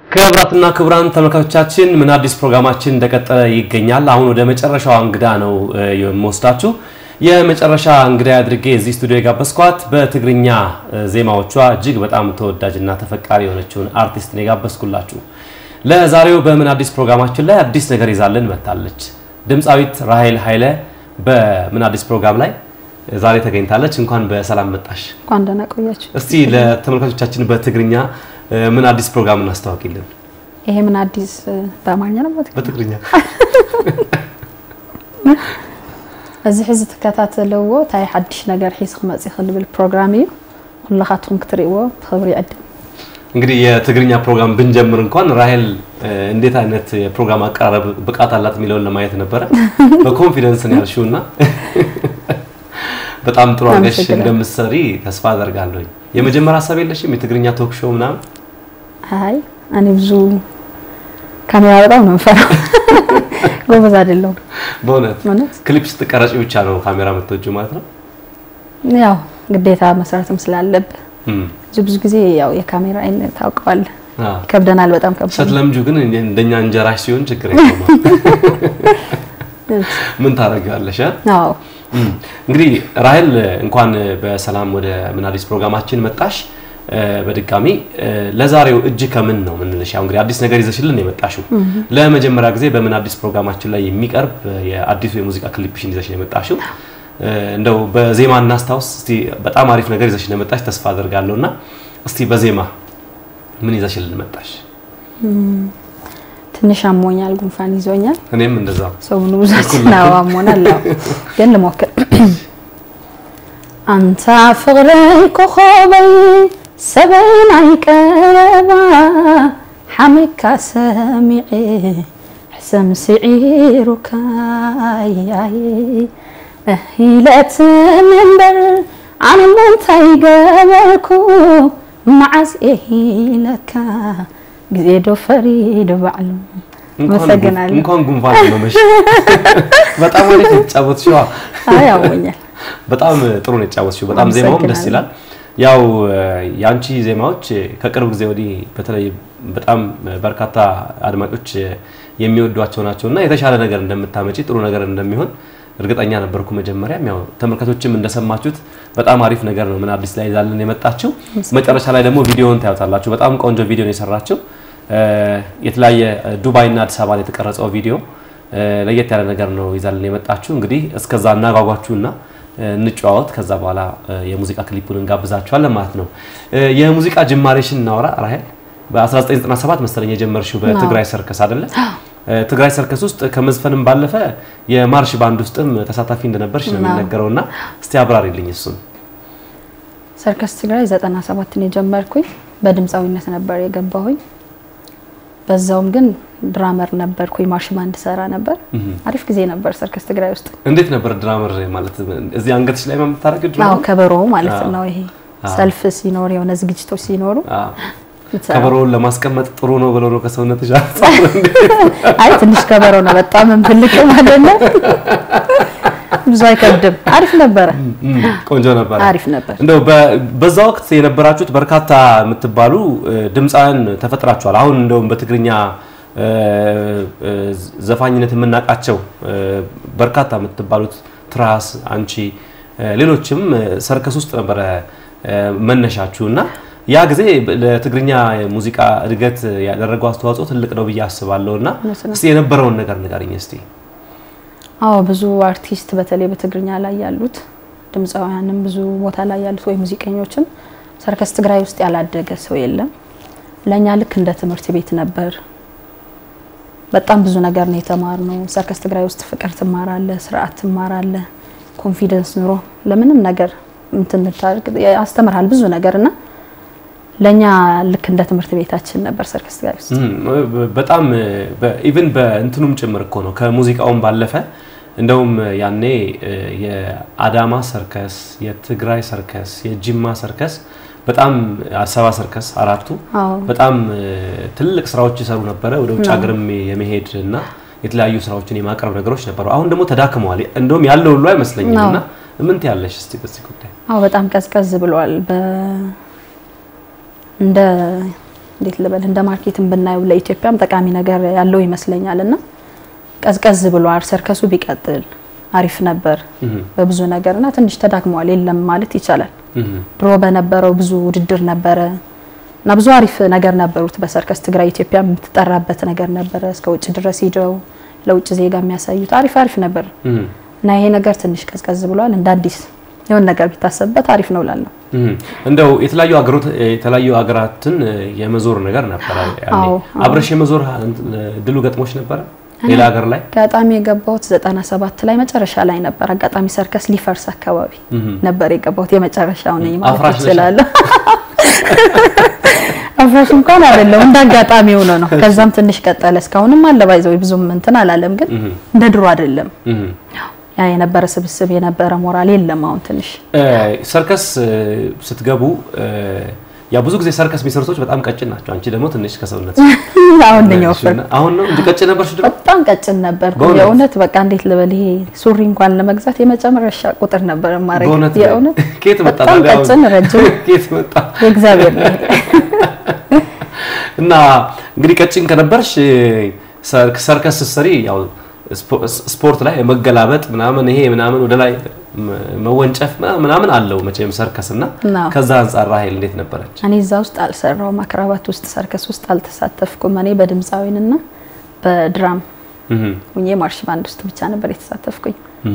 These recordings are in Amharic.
ክቡራትና ክቡራን ተመልካቾቻችን ምን አዲስ ፕሮግራማችን እንደቀጠለ ይገኛል። አሁን ወደ መጨረሻው እንግዳ ነው የምወስዳችሁ። የመጨረሻ እንግዳ አድርጌ እዚህ ስቱዲዮ የጋበዝኳት በትግርኛ ዜማዎቿ እጅግ በጣም ተወዳጅና ተፈቃሪ የሆነችውን አርቲስት ነው የጋበዝኩላችሁ። ለዛሬው በምን አዲስ ፕሮግራማችን ላይ አዲስ ነገር ይዛልን መጥታለች። ድምፃዊት ራሄል ኃይለ በምን አዲስ ፕሮግራም ላይ ዛሬ ተገኝታለች። እንኳን በሰላም መጣሽ። እንኳን ደህና ቆያችሁ። እስቲ ለተመልካቾቻችን በትግርኛ ምን አዲስ ፕሮግራም እናስተዋውቂልን። ይሄ ምን አዲስ በአማርኛ ነው በትግርኛ እዚ ሕዚ ትከታተልዎ እንታይ ሓድሽ ነገር ሒዝ ክመፅእ ዝብል ፕሮግራም እዩ ኩላኻትኩም ክትርእይዎ ብክብሪ ይዕድም። እንግዲህ የትግርኛ ፕሮግራም ብንጀምር እንኳን ራሄል እንዴት አይነት የፕሮግራም አቀራረብ ብቃት አላት የሚለውን ለማየት ነበረ። በኮንፊደንስ ነው ያልሽው እና በጣም ጥሩ አድርገሽ እንደምትሰሪ ተስፋ አደርጋለሁ። የመጀመሪያ ሀሳብ የለሽም የትግርኛ ቶክ ሾው ምናምን? አይ እኔ ብዙ ካሜራ በጣም ነው የምፈራው። ጎበዝ አይደለሁም በእውነት እውነት። ክሊፕ ስትቀረጪ ብቻ ነው ካሜራ የምትወጂው ማለት ነው? ያው ግዴታ መስራትም ስላለብህ እም፣ ብዙ ብዙ ጊዜ ያው የካሜራ አይነት ታውቀዋለህ፣ አዎ። ይከብደናል። በጣም ከባድ ነው። ስትለምጁ ግን እንደኛ እንጀራሽ ሲሆን ችግር የለውም። ምን ታደርጊዋለሽ? አ? አዎ እም፣ እንግዲህ ራሄል እንኳን በሰላም ወደ ምን አዲስ ፕሮግራማችን መጣሽ። እ፣ በድጋሚ እ፣ ለዛሬው እጅ ከምን ነው ምንልሽ? ያው እንግዲህ አዲስ ነገር ይዘሽልን ነው የመጣሽው። ለመጀመሪያ ጊዜ በምን አዲስ ፕሮግራማችን ላይ የሚቀርብ የአዲሱ የሙዚቃ ክሊፕሽን ይዘሽ ነው የመጣሽው። እ፣ እንደው በዜማ እናስታውስ እስቲ። በጣም አሪፍ ነገር ይዘሽ ነው የመጣሽ ተስፋ አደርጋለሁ። እና እስቲ በዜማ ምን ይዘሽልን መጣሽ? ትንሽ አሞኛል፣ ጉንፋን ይዞኛል። እኔም እንደዛ ሰሙኑ ብዙችን ነው አሞናል። አዎ ግን ልሞክር። አንታ ፍቅረይ ኮኸበይ ሰበይ ናይ ቀረባ ሓመካ ሰሚዐ ሕሰም ስዒሩካ ያይ እሂለት መንበር ኣነ ምንታይ ገበርኩ መዓዝ እሂለካ ግዜ ዶ ፈሪድ ባዕሉ አመሰግናለሁ። እንኳን ጉንፋን አመመሽ። በጣም አሪፍ የተጫወትሽው። አይ ያሞኛል። በጣም ጥሩ ነው የተጫወትሽው። በጣም ዜማውም ደስ ይላል። ያው የአንቺ ዜማዎች ከቅርብ ጊዜ ወዲህ በተለይ በጣም በርካታ አድማጮች የሚወዷቸው ናቸው እና የተሻለ ነገር እንደምታመጪ ጥሩ ነገር እንደሚሆን እርግጠኛ ነበርኩ። መጀመሪያም ያው ተመልካቾችም እንደሰማችሁት በጣም አሪፍ ነገር ነው ምን አዲስ ላይ ይዛልን የመጣችው። መጨረሻ ላይ ደግሞ ቪዲዮውን ታዩታላችሁ። በጣም ቆንጆ ቪዲዮ ነው የሰራችው። የተለያየ ዱባይና አዲስ አበባ ላይ የተቀረጸው ቪዲዮ ለየት ያለ ነገር ነው ይዛልን የመጣችው። እንግዲህ እስከዛ እናጓጓችሁና እንጨዋወት። ከዛ በኋላ የሙዚቃ ክሊፑን እንጋብዛችኋለን ማለት ነው። የሙዚቃ ጅማሬሽን እናወራ ራሄል። በ1997 መሰለኝ የጀመርሽው በትግራይ ሰርከስ አይደለ? ትግራይ ሰርከስ ውስጥ ከመዝፈንም ባለፈ የማርሽ ባንድ ውስጥም ተሳታፊ እንደነበርሽ ነው የሚነገረውና እስቲ አብራሪልኝ እሱን። ሰርከስ ትግራይ 97ን የጀመርኩኝ በድምፃዊነት ነበር የገባሁኝ። በዛውም ግን ድራመር ነበርኩኝ፣ ማርሽ ባንድ ሰራ ነበር። አሪፍ ጊዜ ነበር ሰርከስ ትግራይ ውስጥ። እንዴት ነበር ድራመር ማለት? እዚህ አንገትሽ ላይ የምታደርጊው አዎ ድራመር? ከበሮ ማለት ነው። ይሄ ሰልፍ ሲኖር የሆነ ዝግጅቶች ሲኖሩ አዎ። የምትሰራው። ከበሮውን ለማስቀመጥ ጥሩ ነው ብለው ነው ከሰውነትሽ አይ ትንሽ ከበሮ ነው በጣም እንፈልቅ ማለት ነው። ብዙ አይከብድም። አሪፍ ነበረ፣ ቆንጆ ነበር። አሪፍ ነበር። እንደው በ- በዛ ወቅት የነበራችሁት በርካታ የምትባሉ እ፣ ድምፃውያን ተፈጥራችኋል። አሁን እንደውም በትግርኛ እ፣ እ፣ ዘፋኝነት የምናውቃቸው እ፣ በርካታ የምትባሉት ትራስ፣ አንቺ እ፣ ሌሎችም እ፣ ሰርከስ ውስጥ ነበረ እ፣ መነሻችሁ እና ያ ጊዜ ለትግርኛ ሙዚቃ እድገት ያደረገው አስተዋጽኦ ትልቅ ነው ብዬ አስባለሁ እና እውነት ነው። እስቲ የነበረውን ነገር ንገሪኝ እስቲ። አዎ ብዙ አርቲስት በተለይ በትግርኛ ላይ ያሉት ድምፃውያንም ብዙ ቦታ ላይ ያሉት ወይ ሙዚቀኞችም ሰርከስ ትግራይ ውስጥ ያላደገ ሰው የለም። ለእኛ ልክ እንደ ትምህርት ቤት ነበር። በጣም ብዙ ነገር ነው የተማርነው። ሰርከስ ትግራይ ውስጥ ፍቅር ትማራለ፣ ስርዓት ትማራለ፣ ኮንፊደንስ ኑሮ ለምንም ነገር እንትን እንድታደርግ ያስተምርሃል ብዙ ነገር እና ለእኛ ልክ እንደ ትምህርት ቤታችን ነበር ሰርከስ ትግራይ ውስጥ። እም፣ በጣም ኢቭን በእንትኑም ጭምር እኮ ነው ከሙዚቃውም ባለፈ እንደውም ያኔ እ፣ የአዳማ ሰርከስ፣ የትግራይ ሰርከስ፣ የጅማ ሰርከስ በጣም አዲስ አበባ ሰርከስ አራቱ አዎ በጣም እ፣ ትልቅ ስራዎች ይሰሩ ነበረ። ወደ ውጭ ሀገርም የመሄድ እና የተለያዩ ስራዎችን የማቅረብ ነገሮች ነበሩ። አሁን ደግሞ ተዳክመዋል። እንደውም ያለው ሁሉ አይመስለኝም። አዎ። እና ምን ትያለሽ እስቲ በዚህ ጉዳይ? አዎ በጣም ቀዝቀዝ ብሏል። በ እንደ እንዴት ልበል እንደ ማርኬትን ብናየው ለኢትዮጵያም ጠቃሚ ነገር ያለው ይመስለኛል እና ቀዝቀዝ ብሏል። ሰርከሱ ቢቀጥል አሪፍ ነበር በብዙ ነገር እና ትንሽ ተዳክመዋል የለም ማለት ይቻላል። ድሮ በነበረው ብዙ ውድድር ነበረ እና ብዙ አሪፍ ነገር ነበሩት በሰርከስ ትግራይ ኢትዮጵያ የምትጠራበት ነገር ነበረ። እስከ ውጭ ድረስ ሂደው ለውጭ ዜጋ የሚያሳዩት አሪፍ አሪፍ ነበር እና ይሄ ነገር ትንሽ ቀዝቀዝ ብሏል። እንደ አዲስ የሆነ ነገር ቢታሰብበት አሪፍ ነው ላለሁ እንደው የተለያዩ ሀገሮት የተለያዩ ሀገራትን የመዞር ነገር ነበረ። ያኔ አብረሽ የመዞር ድሉ ገጥሞች ነበረ ሌላ ሀገር ላይ አጋጣሚ የገባሁት 97 ላይ መጨረሻ ላይ ነበር። አጋጣሚ ሰርከስ ሊፈርስ አካባቢ ነበር የገባሁት። የመጨረሻው ነኝ ማለት እችላለሁ። አፍራሽ እንኳን አይደለም እንደ አጋጣሚ ሆኖ ነው። ከዛም ትንሽ ቀጠለ። እስካሁንም አለ ባይዘው ብዙም እንትን አላለም፣ ግን እንደ ድሮ አይደለም። ያ የነበረ ስብስብ የነበረ ሞራል የለም። አሁን ትንሽ ሰርከስ ስትገቡ ያ ብዙ ጊዜ ሰርከስ የሚሰሩ ሰዎች በጣም ቀጭን ናቸው። አንቺ ደግሞ ትንሽ ከሰውነት አሁን ነኝ ወፍር አሁን ነው እንጂ ቀጭን ነበርሽ ድሮ? በጣም ቀጭን ነበር። የእውነት በቃ እንዴት ልበል፣ ይሄ ሱሪ እንኳን ለመግዛት የመጨረሻ ቁጥር ነበር ማድረግ። የእውነት ከየት መጣ? በጣም ቀጭን ረጅም ከየት መጣ? የእግዚአብሔር ነው። እና እንግዲህ ቀጭን ከነበርሽ ሰርከስ ስትሰሪ ያው ስፖርት ላይ መገላበጥ ምናምን ይሄ ምናምን ወደ ላይ መወንጨፍ ምናምን አለው መቼም ሰርከስ እና ከዛ አንጻር ራሄል እንዴት ነበረች? እኔ እዛ ውስጥ አልሰራውም። አክራባት ውስጥ ሰርከስ ውስጥ አልተሳተፍኩም። እኔ በድምፃዊንና በድራም ሁኜ ማርሽ ባንድ ውስጥ ብቻ ነበር የተሳተፍኩኝ።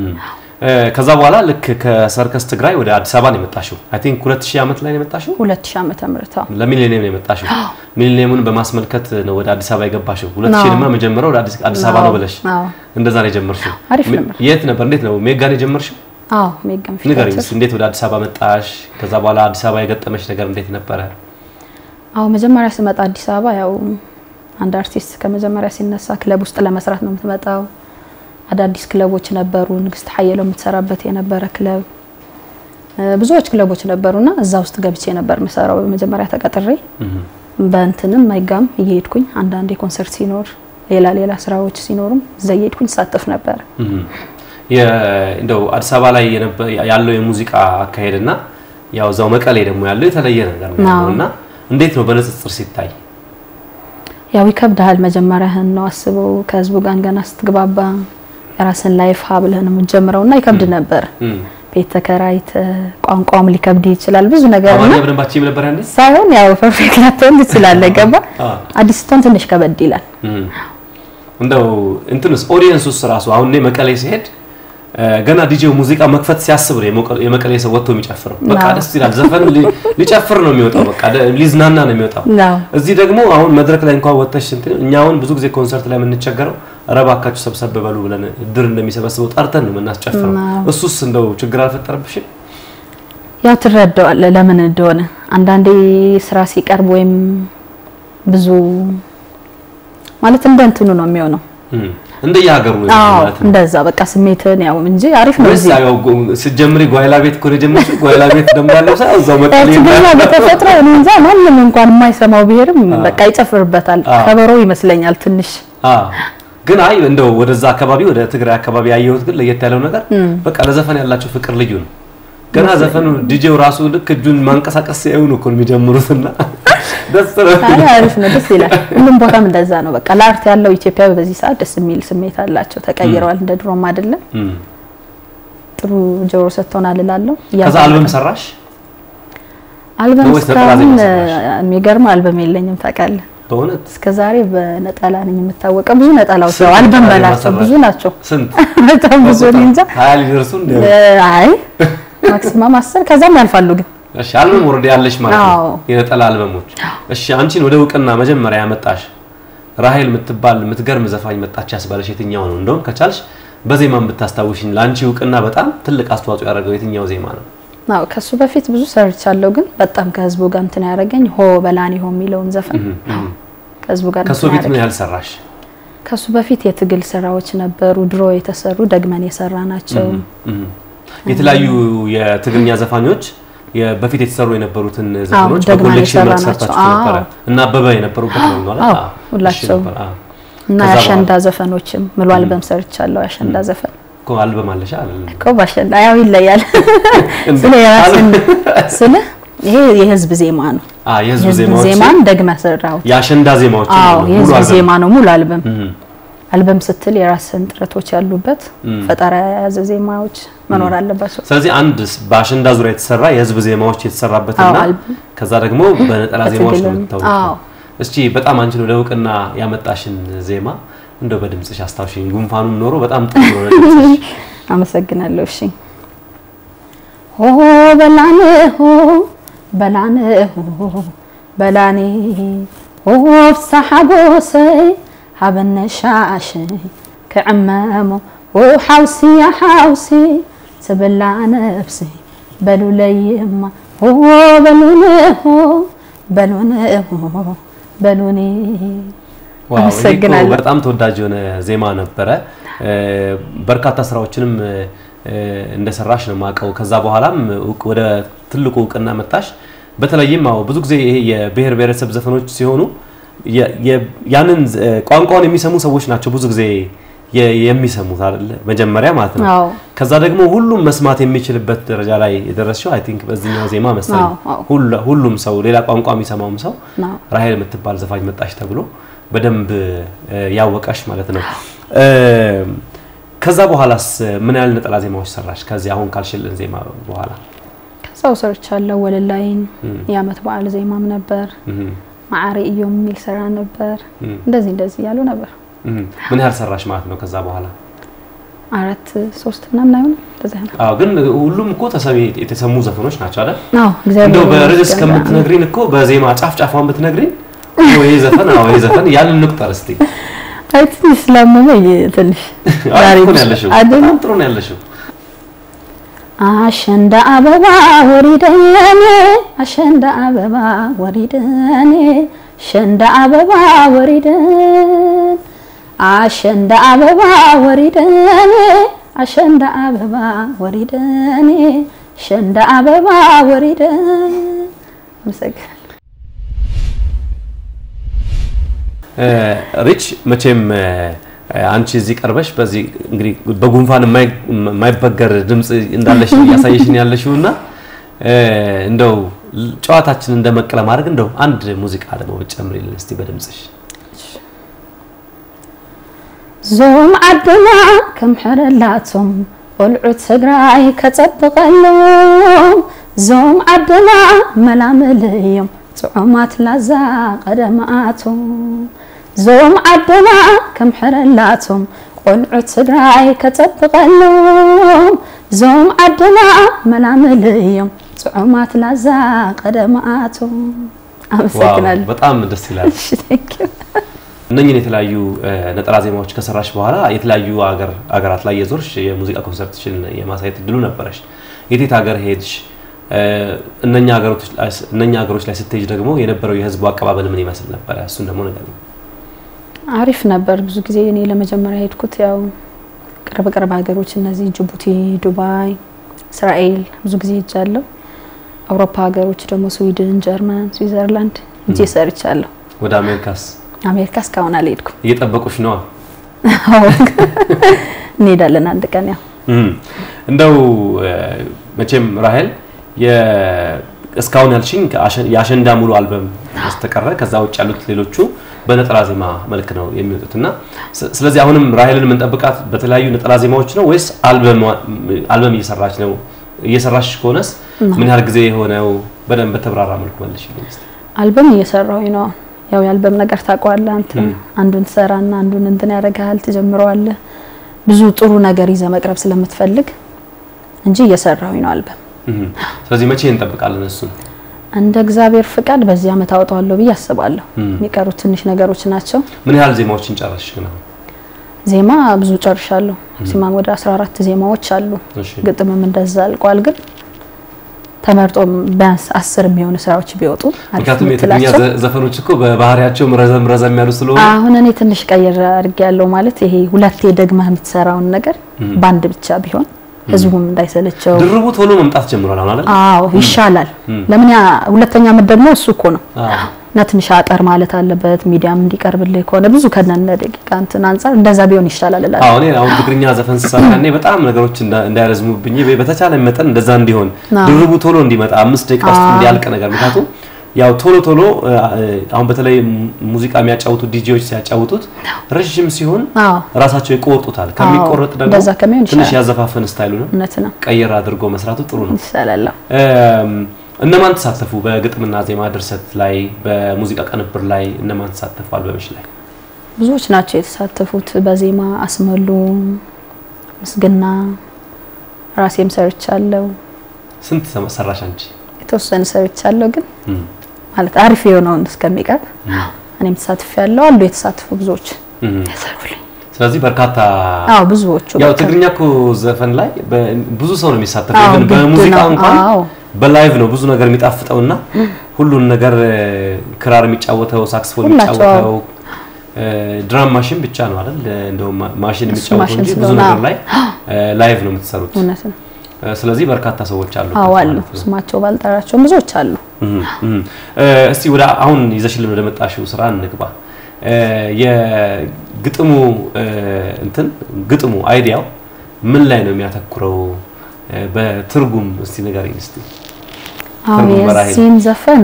ከዛ በኋላ ልክ ከሰርከስ ትግራይ ወደ አዲስ አበባ ነው የመጣሽው። አይ ቲንክ 2000 ዓመት ላይ ነው የመጣሽው። 2000 ዓመተ ምህረት አዎ፣ ለሚሊኒየም ነው የመጣሽው። ሚሊኒየሙን በማስመልከት ነው ወደ አዲስ አበባ የገባሽው። 2000 ድማ መጀመሪያው ወደ አዲስ አበባ ነው ብለሽ እንደዛ ነው የጀመርሽው። አሪፍ ነበር። የት ነበር? እንዴት ነው ሜጋ ነው የጀመርሽው? አዎ ሜጋም ፊት ንገሪኝ እስኪ እንዴት ወደ አዲስ አበባ መጣሽ? ከዛ በኋላ አዲስ አበባ የገጠመሽ ነገር እንዴት ነበረ? አዎ መጀመሪያ ስመጣ አዲስ አበባ ያው አንድ አርቲስት ከመጀመሪያ ሲነሳ ክለብ ውስጥ ለመስራት ነው የምትመጣው። አዳዲስ ክለቦች ነበሩ። ንግስት ሀየለው የምትሰራበት የነበረ ክለብ፣ ብዙዎች ክለቦች ነበሩና እዛ ውስጥ ገብቼ ነበር የምሰራው መጀመሪያ ተቀጥሬ። በእንትንም ሜጋም እየሄድኩኝ አንዳንዴ ኮንሰርት ሲኖር ሌላ ሌላ ስራዎች ሲኖሩም እዛ እየሄድኩኝ ሳተፍ ነበር። እንደው አዲስ አበባ ላይ ያለው የሙዚቃ አካሄድና ያው እዛው መቀሌ ደግሞ ያለው የተለየ ነገር ነው እና እንዴት ነው በንጽጽር ሲታይ? ያው ይከብዳል። መጀመሪያህን ነው አስበው ከህዝቡ ጋር ገና ስትግባባ የራስን ላይፍ ሀ ብለህ ነው የምትጀምረውና ይከብድ ነበር። ቤት ተከራይተ ቋንቋም ሊከብድ ይችላል ብዙ ነገር አማርኛ በደንብ አትችይም ነበር ያኔ? ሳይሆን ያው ፐርፌክት ላትሆን ትችላለህ። ገባ አዲስ ስትሆን ትንሽ ከበድ ይላል። እንደው እንትንስ ኦዲየንስ ውስጥ ራሱ አሁን እኔ መቀሌ ሲሄድ ገና ዲጄው ሙዚቃ መክፈት ሲያስብ ነው የመቀሌ ሰው ወጥቶ የሚጨፍረው። በቃ ደስ ይላል። ዘፈን ሊጨፍር ነው የሚወጣው፣ በቃ ሊዝናና ነው የሚወጣው። እዚህ ደግሞ አሁን መድረክ ላይ እንኳን ወጥተሽ እንትን እኛ አሁን ብዙ ጊዜ ኮንሰርት ላይ የምንቸገረው ኧረ እባካችሁ ሰብሰብ በሉ ብለን እድር እንደሚሰበስበው ጠርተን ነው የምናስጨፍረው። እሱስ እንደው ችግር አልፈጠረብሽም? ያው ትረዳዋለህ ለምን እንደሆነ አንዳንዴ ስራ ሲቀርብ ወይም ብዙ ማለት እንደ እንትኑ ነው የሚሆነው እንደ የሀገሩ ማለት ነው። እንደዛ በቃ ስሜትን ያው እንጂ አሪፍ ነው። እዚህ ያው ስትጀምሪ ጓይላ ቤት እኮ ነው የጀመርሽው። ጓይላ ቤት ደግሞ ያለው ሰው እዛው መቀሌ ትግርኛ በተፈጥሮ እኔ እንጃ ማንም እንኳን የማይሰማው ብሄርም በቃ ይጨፍርበታል። ከበሮ ይመስለኛል ትንሽ ግን አይ እንደው ወደዛ አካባቢ ወደ ትግራይ አካባቢ ያየሁት ግን ለየት ያለው ነገር በቃ ለዘፈን ያላቸው ፍቅር ልዩ ነው። ገና ዘፈኑ ዲጄው ራሱ ልክ እጁን ማንቀሳቀስ ሲያዩ ነው እኮ የሚጀምሩትና ደስ ነው። አሪፍ ነው፣ ደስ ይላል። ሁሉም ቦታም እንደዛ ነው። በቃ ለአርት ያለው ኢትዮጵያ በዚህ ሰዓት ደስ የሚል ስሜት አላቸው። ተቀይረዋል፣ እንደ ድሮም አይደለም። ጥሩ ጆሮ ሰጥተውናል እላለሁ። ከዛ አልበም ሰራሽ? አልበም እስካሁን የሚገርም አልበም የለኝም ታውቃለህ። በእውነት እስከ ዛሬ በነጠላ ነኝ የምታወቀው። ብዙ ነጠላዎች ነው አልበም በላቸው ብዙ ናቸው። ስንት? በጣም ብዙ ነው እንጃ። ሀያ ሊደርሱ እንደ አይ ማክሲማም አስር ከዛም ያልፋሉ ግን እሺ አልበም ወርድ ያለሽ ማለት ነው። አዎ። የነጠላ አልበሞች። እሺ አንቺን ወደ እውቅና መጀመሪያ ያመጣሽ ራሄል የምትባል የምትገርም ዘፋኝ መጣች ያስባለሽ የትኛው ነው? እንደውም ከቻልሽ በዜማም ብታስታውሽኝ ለአንቺ እውቅና በጣም ትልቅ አስተዋጽኦ ያደረገው የትኛው ዜማ ነው? አዎ ከሱ በፊት ብዙ ሰርቻለሁ፣ ግን በጣም ከህዝቡ ጋር እንትን ያደረገኝ ሆ በላኔ ሆ የሚለውን ዘፈን ከህዝቡ ጋር ከሱ በፊት ምን ያህል ሰራሽ? ከሱ በፊት የትግል ስራዎች ነበሩ፣ ድሮ የተሰሩ ደግመን የሰራ ናቸው። የተለያዩ የትግርኛ ዘፋኞች በፊት የተሰሩ የነበሩትን ዘፈኖች ደግመን በኮሌክሽን መልክ የሰራናቸው። ሰርታችሁ ነበረ እና አበበ የነበሩበት ነው ማለት አዎ፣ አዎ። ሁላቸውም። እሺ ነበር፣ አዎ። እና ከዛ የአሸንዳ ዘፈኖችም ሙሉ አልበም ሰርቻለሁ። የአሸንዳ ዘፈን እኮ አልበም አለሽ አይደል? እኮ በአሸንዳ ያው ይለያል። ስለ የራስን ስለ ይሄ የህዝብ ዜማ ነው። አ የህዝብ የህዝብ ዜማዎች ዜማን ደግመህ ሰራሁት። የአሸንዳ ዜማዎች አዎ ሙሉ የህዝብ አልበም። ዜማ ነው ሙሉ አልበም። እም፣ አልበም ስትል የራስን ጥረቶች ያሉበት እም። ፈጠራ የያዘ ዜማዎች መኖር አለባቸው። ስለዚህ አንድ በአሸንዳ ዙሪያ የተሰራ የህዝብ ዜማዎች የተሰራበትና አዎ፣ አልበም። ከዛ ደግሞ በነጠላ ዜማዎች ነው በትግልም፣ የምታወቀው። አዎ። እስቲ በጣም አንቺን ወደ እውቅና ያመጣሽን ዜማ እንደው በድምጽሽ አስታውሽኝ። ጉንፋኑም ኖሮ በጣም ጥሩ ነው ድምጽሽ። አመሰግናለሁ። እሺ ሆ በላኔ ሆ በላኔ ሆ በላኔ ሆ ፍሳሐ ጎሰይ ሃበነ ሻሽይ ክዕመሞ ሆ ሓውሲ ያ ሓውሲ ትብላ ነፍሲ በሉለይማ ሆ በሉኒ ሆ በሉኒ ሆ በሉኒ ዋው ይሄ እኮ አመሰግናለሁ። በጣም ተወዳጅ የሆነ ዜማ ነበረ። እ፣ በርካታ ስራዎችንም እ፣ እንደሰራሽ ነው የማውቀው። ከዛ በኋላም እውቅ- ወደ ትልቁ እውቅና መጣሽ። በተለይም አዎ ብዙ ጊዜ ይሄ የብሔር ብሔረሰብ ዘፈኖች ሲሆኑ የ- የ- ያንን እ፣ ቋንቋውን የሚሰሙ ሰዎች ናቸው ብዙ ጊዜ የ- የሚሰሙት አይደለ መጀመሪያ ማለት ነው። አዎ ከዛ ደግሞ ሁሉም መስማት የሚችልበት ደረጃ ላይ የደረስሽው አይ ቲንክ በዚህኛው ዜማ መሰለኝ። አዎ፣ አዎ። ሁሉ- ሁሉም ሰው ሌላ ቋንቋ የሚሰማውም ሰው ነው። ራሄል የምትባል ዘፋኝ መጣሽ ተብሎ በደንብ እ፣ ያወቀሽ ማለት ነው። እ፣ ከዛ በኋላስ ምን ያህል ነጠላ ዜማዎች ሰራሽ? ከዚህ አሁን ካልሽልን ዜማ በኋላ ከዛው ሰርቻለሁ። ወለላይን እም፣ የአመት በዓል ዜማም ነበር። እም፣ ማዕሪ እዮም የሚል ስራ ነበር። እም፣ እንደዚህ እንደዚህ እያሉ ነበር። እም። ምን ያህል ሰራሽ ማለት ነው? ከዛ በኋላ አራት ሶስት ምናምን አይሆንም እንደዚህ ነው። አዎ፣ ግን ሁሉም እኮ ተሰሚ የተሰሙ ዘፈኖች ናቸው አይደል? አዎ እግዚአብሔር እንደው በርዕስ ይመስገን። ከምትነግሪን እኮ በዜማ ጫፍ ጫፏን ብትነግሪን አዎ፣ ይሄ ዘፈን አዎ፣ ይሄ ዘፈን ያልን እንቁጠር እስቲ። አይ ትንሽ ስላመመኝ ትንሽ አሪፍ ዛሬ እኮ ነው ብቻ ያለሽው፣ አይደል? በጣም ጥሩ ነው ያለሽው። አሸንዳ አበባ ወሪደኔ አሸንዳ አበባ ወሪደኔ ሸንዳ አበባ ወሪደን አሸንዳ አበባ ወሪደኔ አሸንዳ አበባ ወሪደኔ ሸንዳ አበባ ወሪደን አመሰግናለሁ። እ፣ ሪች መቼም እ፣ አንቺ እዚህ ቀርበሽ በዚህ እንግዲህ በጉንፋን የማይ- የማይበገር ድምጽ እንዳለሽ እያሳየሽን ያለሽው እና እ፣ እንደው ጨዋታችንን እንደመቅ ለማድረግ እንደው አንድ ሙዚቃ ደግሞ ብትጨምሪልን እስቲ በድምጽሽ። ዞም ዓድና ከምሕረላቶም ቆልዑ ትግራይ ከፀብቐሎም ዞም ዓድና መላምል እዮም ጥዑማት ላዛ ቀደማቶም ዞም ዓድና ከምሕረላቶም ቆልዑ ትግራይ ከፀብቐሎም ዞም ዓድና መላምል እዮም ጥዑማት ላዛ ቀደማቶም ዋው አመሰግናለሁ። በጣም ደስ ይላል። እሺ፣ thank you። እነኝህን የተለያዩ እ፣ ነጠላ ዜማዎች ከሰራሽ በኋላ የተለያዩ ሀገር ሀገራት ላይ የዞርሽ የሙዚቃ ኮንሰርትሽን የማሳየት እድሉ ነበረሽ። የቴት ሀገር ሄድሽ? እ፣ እነኛ ሀገሮች ላይ እነኛ ሀገሮች ላይ ስትሄጅ ደግሞ የነበረው የህዝቡ አቀባበል ምን ይመስል ነበረ? እሱን ደግሞ ነገር አሪፍ ነበር። ብዙ ጊዜ እኔ ለመጀመሪያ ሄድኩት ያው ቅርብ ቅርብ ሀገሮች እነዚህ ጅቡቲ፣ ዱባይ፣ እስራኤል ብዙ ጊዜ ሄጃለሁ። አውሮፓ ሀገሮች ደግሞ ስዊድን፣ ጀርመን፣ ስዊዘርላንድ ሄጄ ሰርቻለሁ። ወደ አሜሪካስ አሜሪካ እስካሁን አልሄድኩም። እየጠበቁሽ ነዋ። እንሄዳለን አንድ ቀን ያው እም፣ እንደው እ፣ መቼም ራሄል የ- እስካሁን ያልሽኝ ከአሸ- የአሸንዳ ሙሉ አልበም በስተቀረ ከዛ ውጭ ያሉት ሌሎቹ በነጠላ ዜማ መልክ ነው የሚወጡት እና ስ- ስለዚህ አሁንም ራሄልን የምንጠብቃት በተለያዩ ነጠላ ዜማዎች ነው ወይስ አልበም አልበም እየሰራች ነው? እየሰራች ከሆነስ ምን ያህል ጊዜ የሆነው? በደንብ በተብራራ መልኩ መልሽልኝ እስቲ። አልበም እየሰራሁኝ ነው። ያው የአልበም ነገር ታውቀዋለህ አንተ አንዱን ትሰራና አንዱን እንትን ያደርግሃል፣ ትጀምረዋለህ። ብዙ ጥሩ ነገር ይዘህ መቅረብ ስለምትፈልግ እንጂ እየሰራሁኝ ነው አልበም እም፣ ስለዚህ መቼ እንጠብቃለን እሱን? እንደ እግዚአብሔር ፍቃድ በዚህ አመት አወጣዋለሁ ብዬ አስባለሁ። እም። የሚቀሩት ትንሽ ነገሮች ናቸው። ምን ያህል ዜማዎችን ጨረስሽ ግን አሁን? ዜማ ብዙ ጨርሻለሁ። ሲማም ወደ 14 ዜማዎች አሉ። እሺ። ግጥምም እንደዛ አልቋል። ግን ተመርጦ ቢያንስ አስር የሚሆኑ ስራዎች ቢወጡ አሪፍ ምክንያቱም የትግርኛ የምትላቸው ዘ- ዘፈኖች እኮ በባህሪያቸውም ረዘም ረዘም ያሉ ስለሆኑ አሁን እኔ ትንሽ ቀይር አድርጌ ያለው ማለት ይሄ ሁለቴ ደግመህ የምትሰራውን ነገር በአንድ ብቻ ቢሆን ህዝቡም እንዳይሰለቸው ድርቡ ቶሎ መምጣት ጀምሯል አሁን አይደል? አዎ ይሻላል። እም። ለምን ያ ሁለተኛ ዓመት ደግሞ እሱ እኮ ነው አዎ። እና ትንሽ አጠር ማለት አለበት። ሚዲያም እንዲቀርብልህ ከሆነ ብዙ ከነነ ደቂቃ እንትን አንጻር እንደዛ ቢሆን ይሻላል እላለሁ። አዎ እኔ አሁን ትግርኛ ዘፈን ስሰራ እኔ በጣም ነገሮች እንዳ- እንዳይረዝሙብኝ በተቻለ መጠን እንደዛ እንዲሆን አዎ። ድርቡ ቶሎ እንዲመጣ አምስት ደቂቃ ውስጥ አዎ። እንዲያልቅ ነገር ምክንያቱም ያው ቶሎ ቶሎ እ፣ አሁን በተለይ ሙዚቃ የሚያጫውቱ ዲጄዎች ሲያጫውቱት ረዥም ሲሆን አዎ ራሳቸው ይቆርጡታል። ከሚቆረጥ ደግሞ እንደዛ ከሚሆን ትንሽ ይሻላል። ያዘፋፈን ስታይሉንም እውነት ነው ቀየር አድርጎ መስራቱ ጥሩ ነው። ይሻላል። እም፣ እነማን ተሳተፉ? በግጥምና ዜማ ድርሰት ላይ፣ በሙዚቃ ቅንብር ላይ እነማን ተሳተፉ? አልበምሽ ላይ ብዙዎች ናቸው የተሳተፉት። በዜማ አስመሉ፣ ምስግና፣ ራሴም ሰርቻለሁ። ስንት ሰማ- ሰራሽ አንቺ? የተወሰነ ሰርቻለሁ ግን እም፣ ማለት አሪፍ የሆነውን እስከሚቀርብ እኔም ተሳትፍ ያለው አሉ የተሳተፉ ብዙዎች እም። ያሰሩልኝ። ስለዚህ በርካታ አዎ ብዙዎቹ ያው በቃ ትግርኛ እኮ ዘፈን ላይ በ- ብዙ ሰው ነው የሚሳተፈው። አዎ፣ ኢቭን ግድ በሙዚቃ ነው። እንኳን አዎ በላይቭ ነው ብዙ ነገር የሚጣፍጠውና ሁሉን ነገር እ፣ ክራር የሚጫወተው ሳክስፎን ሁላቸው የሚጫወተው እ፣ ድራም ማሽን ብቻ ነው አይደል? እንደውም ማ- ማሽን እሱ የሚጫወተው ማሽን እንጂ ብዙ ስለሆነ ነገር አዎ። ላይ እ፣ ላይቭ ነው የምትሰሩት። እውነት ነው። እ፣ ስለዚህ በርካታ ሰዎች አሉ አዎ አሉ። ማለት ነው። ስማቸው ባልጠራቸውም ብዙዎች አሉ። እም፣ እም። እ፣ እስቲ ወደ አሁን ይዘሽልን ወደ መጣሽው ስራ እንግባ። እ፣ የግጥሙ እ፣ እንትን ግጥሙ አይዲያው ምን ላይ ነው የሚያተኩረው? እ፣ በትርጉም እስቲ ንገረኝ እስቲ። አዎ ትርጉም በራሄል። የዚህን ዘፈን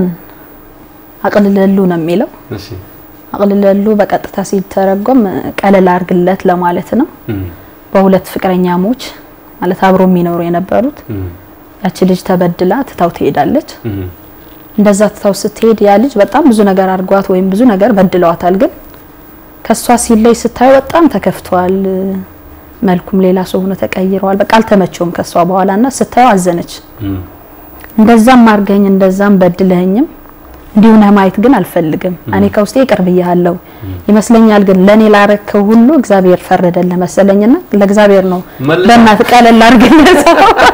አቅልለሉ ነው የሚለው። እሺ አቅልለሉ በቀጥታ ሲተረጎም ቀለል አርግለት ለማለት ነው። እም፣ በሁለት ፍቅረኛሞች ማለት አብሮ የሚኖሩ የነበሩት እም፣ ያቺ ልጅ ተበድላ ትታው ትሄዳለች። እም፣ እንደዛ ትታው ስትሄድ ያ ልጅ በጣም ብዙ ነገር አድርጓት ወይም ብዙ ነገር በድለዋታል። ግን ከሷ ሲለይ ስታየው በጣም ተከፍቷል። መልኩም ሌላ ሰው ሆኖ ተቀይረዋል። በቃ አልተመቸውም ከሷ በኋላና ስታየው አዘነች። እም፣ እንደዛም አርገኝ እንደዛም በድለኸኝም እንዲሁ ነህ ማየት ግን አልፈልግም። እኔ ከውስጤ ይቅር ብያለሁ ይመስለኛል፣ ግን ለኔ ላረከው ሁሉ እግዚአብሔር ፈረደልህ መሰለኝና ለእግዚአብሔር ነው መልሳ- በእናትህ ቀለል አርግለት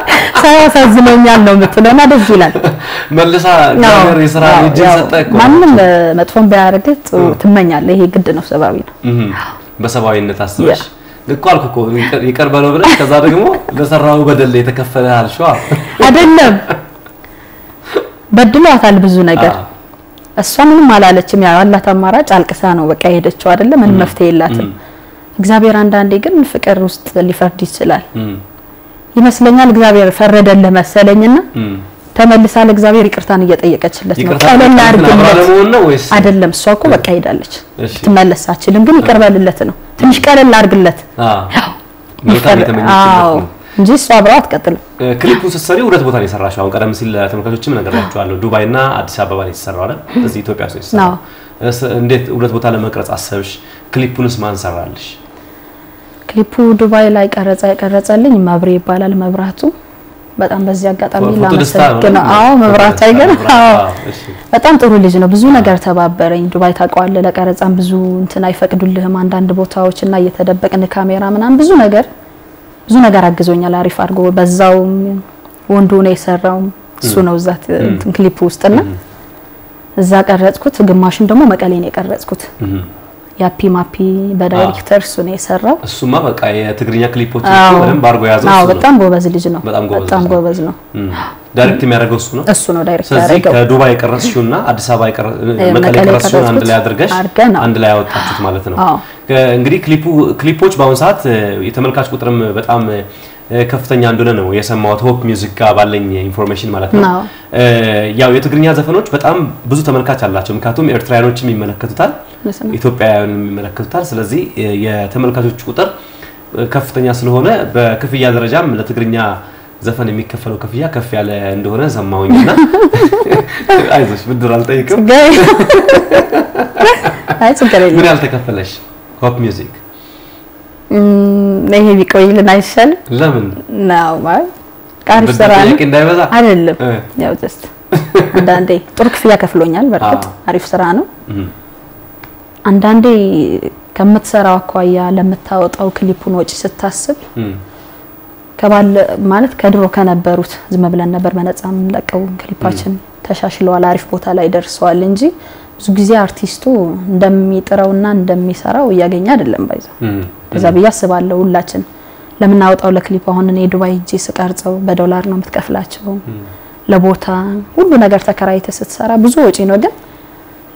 ሳያሳዝነኛል ነው የምትለውና ደስ ይላል። መልሳ እግዚአብሔር የስራ ያው- እጅን ያው ሰጠ እኮ ማንም መጥፎን ቢያደርግህ ጥሩ ትመኛለህ። ይሄ ግድ ነው፣ ሰብአዊ ነው። እም፣ በሰብአዊነት አስበሽ እኮ አልኩ እኮ ይቅር- ይቅር በለው ብለሽ ከዛ ደግሞ ለሰራው በደል የተከፈለ አልሽዋ። አይደለም በድሏታል ብዙ ነገር አዎ። እሷ ምንም አላለችም። ያው ያላት አማራጭ አልቅሳ ነው በቃ የሄደችው አይደለ? ምንም መፍትሄ የላትም። እግዚአብሔር አንዳንዴ ግን ፍቅር ውስጥ ሊፈርድ ይችላል እም፣ ይመስለኛል። እግዚአብሔር ፈረደልህ መሰለኝና እም። ተመልሳ ለእግዚአብሔር ይቅርታን እየጠየቀችለት ነው። ይቅርታ ቀለል አብራ አድርግለት ለመሆን ነው ወይስ አይደለም። እሷ እኮ በቃ ሄዳለች፣ እሺ። ትመለስ አትችልም። ግን ይቅር በልለት ነው። ትንሽ ቀለል አድርግለት አዎ መልካም ይፈር- የተመኘችለት አዎ ነው። እንጂ እሷ አብረው አትቀጥልም። እ፣ ክሊፑን ስትሰሪ ሁለት ቦታ ነው የሰራሽው። አሁን ቀደም ሲል ለተመልካቾችም ነግሬያቸዋለሁ። ዱባይ እና አዲስ አበባ ነው የተሰራው አይደል? እዚህ ኢትዮጵያ ውስጥ ነው የተሰራው። አዎ። እስ- እንዴት ሁለት ቦታ ለመቅረጽ አሰብሽ? ክሊፑንስ ማን ሰራልሽ? ክሊፑ ዱባይ ላይ ቀረጻ የቀረጸልኝ መብሬ ይባላል። መብራቱ በጣም በዚህ አጋጣሚ ፎቶ ደስታ ነው ላመሰግነው። አዎ መብራቱ አይገርም? አዎ እሺ። በጣም ጥሩ ልጅ ነው። ብዙ ነገር ተባበረኝ። ዱባይ ታውቀዋለህ፣ ለቀረጻም ብዙ እንትን አይፈቅዱልህም አንዳንድ ቦታዎች እና እየተደበቅን ካሜራ ምናምን ብዙ ነገር ብዙ ነገር አግዞኛል። አሪፍ አድርጎ በዛውም ወንዱ ነው የሰራው እሱ ነው እዛ እንትን ክሊፕ ውስጥና እዛ ቀረጽኩት። ግማሹን ደግሞ መቀሌ ነው የቀረጽኩት። እም። ያፒ ማፒ በዳይሬክተር እሱ ነው የሰራው። እሱማ በቃ የትግርኛ ክሊፖች አዎ። በደንብ አድርጎ የያዘው አዎ እሱ ነው። በጣም ጎበዝ ልጅ ነው። በጣም ጎበዝ በጣም ልጅ ነው። ጎበዝ ነው። እም። ዳይሬክት የሚያደርገው እሱ ነው። እሱ ነው ዳይሬክተር ስለዚህ ያደረገው። ከዱባይ የቀረጽሽውና አዲስ አበባ የቀረ- መቀሌ መቀሌ የቀረጽሽውን አንድ ላይ የቀረጽኩት አድርገሽ አድርገን ነው። አንድ ላይ ያወጣችሁት ማለት ነው። አዎ። ከ- እንግዲህ ክሊፑ ክሊፖች በአሁኑ ሰዓት እ፣ የተመልካች ቁጥርም በጣም እ፣ ከፍተኛ እንደሆነ ነው የሰማሁት። ሆፕ ሚውዚክ ጋር ባለኝ ኢንፎርሜሽን ማለት ነው። አዎ። እ፣ ያው የትግርኛ ዘፈኖች በጣም ብዙ ተመልካች አላቸው። ምክንያቱም ኤርትራውያኖችም ይመለከቱታል፣ እውነት ነው። ኢትዮጵያውያንም ይመለከቱታል። ስለዚህ እ፣ የተመልካቾች ቁጥር እ፣ ከፍተኛ ስለሆነ በክፍያ ደረጃም ለትግርኛ ዘፈን የሚከፈለው ክፍያ ከፍ ያለ እንደሆነ ሰማሁኝና አይዞሽ ብድር አልጠይቅም። ችግር አይ ችግር የለም። ምን ያህል ተከፈለሽ? ሆፕ ሚውዚክ እም፣ ይሄ ቢቆይልን አይሻልም? ለምን ነው ማለት አሪፍ ብድር ስራ ነው ጥያቄ እንዳይበዛ አይደለም። እ። ያው ጀስት አንዳንዴ ጥሩ ክፍያ ከፍሎኛል። በእርግጥ አዎ። አሪፍ ስራ ነው። እም፣ አንዳንዴ ከምትሰራው አኳያ ለምታወጣው ክሊፑን ወጪ ስታስብ እም፣ ከባለ ማለት ከድሮ ከነበሩት ዝም ብለን ነበር በነፃ የምንለቀው ክሊፓችን ተሻሽለዋል፣ አሪፍ ቦታ ላይ ደርሰዋል እንጂ ብዙ ጊዜ አርቲስቱ እንደሚጥረውና እንደሚሰራው እያገኘ አይደለም ባይዘው እም፣ ከዛ ብዬ አስባለሁ። ሁላችን ለምናወጣው ለክሊፕ አሁን እኔ ዱባይ ሄጄ ስቀርጸው በዶላር ነው የምትከፍላቸው። ለቦታ ሁሉ ነገር ተከራይተ ስትሰራ ብዙ ወጪ ነው። ግን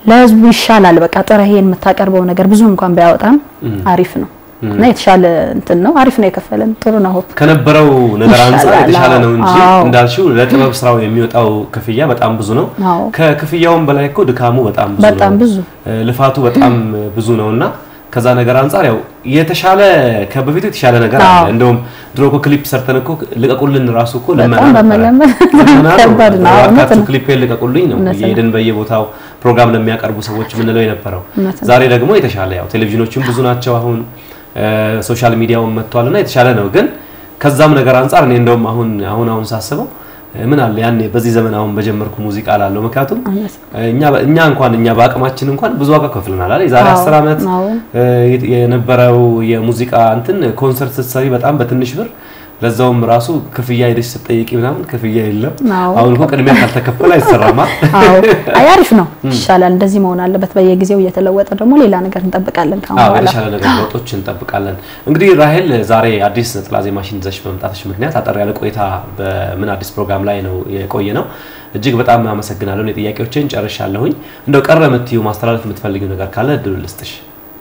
ለህዝቡ ይሻላል። በቃ ጥረህ የምታቀርበው ነገር ብዙ እንኳን ቢያወጣም አሪፍ ነው እና የተሻለ እንትን ነው። አሪፍ ነው የከፈለን ጥሩ ነው። ሆፕ ከነበረው ነገር አንጻር ይሻላል። የተሻለ ነው እንጂ አዎ። እንዳልሽው ለጥበብ ስራው የሚወጣው ክፍያ በጣም ብዙ ነው። አዎ። ከክፍያውም በላይ እኮ ድካሙ በጣም ብዙ በጣም ነው። ብዙ እ፣ ልፋቱ በጣም ብዙ ነውና ከዛ ነገር አንጻር ያው የተሻለ ከበፊቱ የተሻለ ነገር አለ። አዎ። እንደውም ድሮ እኮ ክሊፕ ሰርተን እኮ ልቀቁልን ራሱ እኮ ለመና በጣም ነበረ። በመለመን ለመና ነው። ከባድ ነው። አዎ፣ እውነት እባካችሁ ነው። ክሊፕ ልቀቁልኝ ነው እውነት ነው። የሄድን በየቦታው ፕሮግራም ለሚያቀርቡ ሰዎች የምንለው የነበረው። እውነት ነው። ዛሬ ደግሞ የተሻለ ያው ቴሌቪዥኖችም ብዙ ናቸው አሁን እ፣ ሶሻል ሚዲያውን መጥቷልና የተሻለ ነው። ግን ከዛም ነገር አንጻር እኔ እንደውም አሁን አሁን አሁን ሳስበው እ፣ ምን አለ ያኔ በዚህ ዘመን አሁን በጀመርኩ ሙዚቃ ላለው ምክንያቱም እውነት ነው። እኛ እኛ እንኳን እኛ በአቅማችን እንኳን ብዙ ዋጋ ከፍለናል አይደል? የዛሬ አዎ፣ 10 ዓመት አዎ። እ፣ የነበረው የሙዚቃ እንትን ኮንሰርት ስትሰሪ በጣም በትንሽ ብር ለዛውም ራሱ ክፍያ ሄደሽ ስትጠይቂ ምናምን ክፍያ የለም። አዎ። አሁን እኮ ቅድሚያ ካልተከፈለ አይሰራማ። አዎ አይ አሪፍ ነው፣ ይሻላል። እንደዚህ መሆን አለበት። በየጊዜው እየተለወጠ ደግሞ ሌላ ነገር እንጠብቃለን ከአሁን አዎ በኋላ። የተሻለ ነገር ለውጦች እንጠብቃለን። እንግዲህ ራሄል ዛሬ አዲስ ነጠላ ዜማሽን ይዘሽ በመምጣትሽ ምክንያት አጠር ያለ ቆይታ በምን አዲስ ፕሮግራም ላይ ነው የቆየ ነው። እጅግ በጣም አመሰግናለሁ። እኔ ጥያቄዎችን ጨርሻለሁኝ። እንደው ቀረ የምትዩ ማስተላለፍ የምትፈልጊው ነገር ካለ እድሉ ልስጥሽ።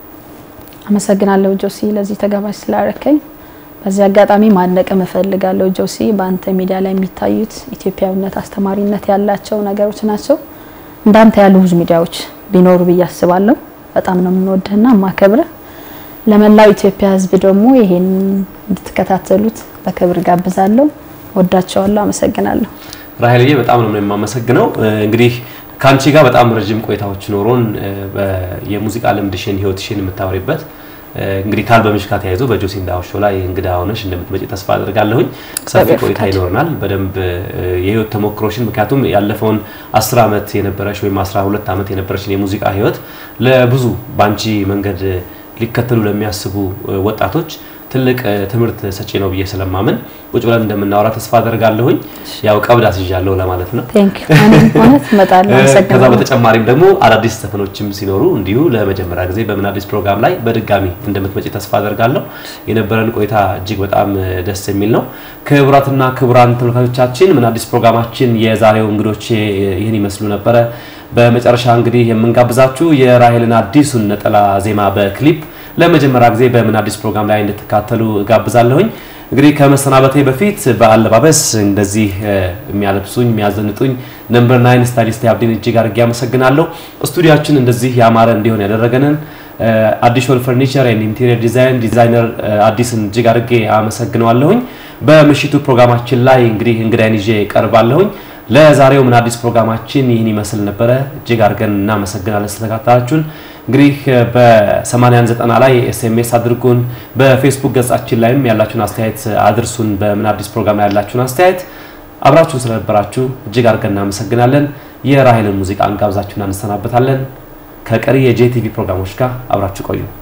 አመሰግናለሁ ጆሲ ለዚህ ተጋባዥ ስላረከኝ። በዚህ አጋጣሚ ማድነቅም እፈልጋለሁ ጆሲ፣ በአንተ ሚዲያ ላይ የሚታዩት ኢትዮጵያዊነት፣ አስተማሪነት ያላቸው ነገሮች ናቸው። እንዳንተ ያሉ ብዙ ሚዲያዎች ቢኖሩ ብዬ አስባለሁ። በጣም ነው የምንወድህና የማከብርህ። ለመላው ኢትዮጵያ ሕዝብ ደግሞ ይሄን እንድትከታተሉት በክብር ጋብዛለሁ። ወዳቸዋለሁ። አመሰግናለሁ። ራሄልዬ በጣም ነው የማመሰግነው። እንግዲህ ከአንቺ ጋር በጣም ረጅም ቆይታዎች ኖሮን የሙዚቃ ልምድሽን ህይወትሽን የምታወሪበት እንግዲህ ከአልበምሽ ጋር ተያይዞ በጆሲ እንዳው ሾው ላይ እንግዳ ሆነሽ እንደምትመጪ ተስፋ አድርጋለሁኝ። ሰፊ ቆይታ ይኖረናል። በደንብ የህይወት ተሞክሮሽን ምክንያቱም ያለፈውን 10 ዓመት የነበረሽ ወይም 12 ዓመት የነበረሽን የሙዚቃ ህይወት ለብዙ ባንቺ መንገድ ሊከተሉ ለሚያስቡ ወጣቶች ትልቅ ትምህርት ሰጪ ነው ብዬ ስለማምን ቁጭ ብለን እንደምናወራ ተስፋ አደርጋለሁኝ። ያው ቀብድ አስይዣለሁ ለማለት ነው። ቴንክ ዩ ማለት እመጣለሁ። ከዛ አመሰግናለሁ። በተጨማሪም ደግሞ አዳዲስ ዘፈኖችም ሲኖሩ እንዲሁ ለመጀመሪያ ጊዜ በምን አዲስ ፕሮግራም ላይ በድጋሚ እንደምትመጪ ተስፋ አደርጋለሁ። የነበረን ቆይታ እጅግ በጣም ደስ የሚል ነው። ክቡራትና ክቡራን ተመልካቾቻችን ምን አዲስ ፕሮግራማችን የዛሬው እንግዶች ይህን ይመስሉ ነበረ። በመጨረሻ እንግዲህ የምንጋብዛችሁ የራሄልን አዲሱን ነጠላ ዜማ በክሊፕ ለመጀመሪያ ጊዜ በምን አዲስ ፕሮግራም ላይ እንድትካተሉ ጋብዛለሁኝ። እንግዲህ ከመሰናበቴ በፊት በአለባበስ እንደዚህ የሚያለብሱኝ የሚያዘንጡኝ ነምበር ናይን ስታይሊስት አብዲን እጅግ አድርጌ አመሰግናለሁ። ስቱዲያችን እንደዚህ ያማረ እንዲሆን ያደረገንን አዲሽናል ፈርኒቸር ኤንድ ኢንቴሪየር ዲዛይን ዲዛይነር አዲስን እጅግ አድርጌ አመሰግነዋለሁኝ። በምሽቱ ፕሮግራማችን ላይ እንግዲህ እንግዳይን ይዤ ቀርባለሁኝ። ለዛሬው ምን አዲስ ፕሮግራማችን ይህን ይመስል ነበረ። እጅግ አድርገን እናመሰግናለን ስለተከታተላችሁን። እንግዲህ በ8090 ላይ ኤስኤምኤስ አድርጉን። በፌስቡክ ገጻችን ላይም ያላችሁን አስተያየት አድርሱን። በምን አዲስ ፕሮግራም ላይ ያላችሁን አስተያየት አብራችሁን ስለነበራችሁ እጅግ አድርገን እናመሰግናለን። የራሄልን ሙዚቃ እንጋብዛችሁን እንሰናበታለን። ከቀሪ የጄቲቪ ፕሮግራሞች ጋር አብራችሁ ቆዩ።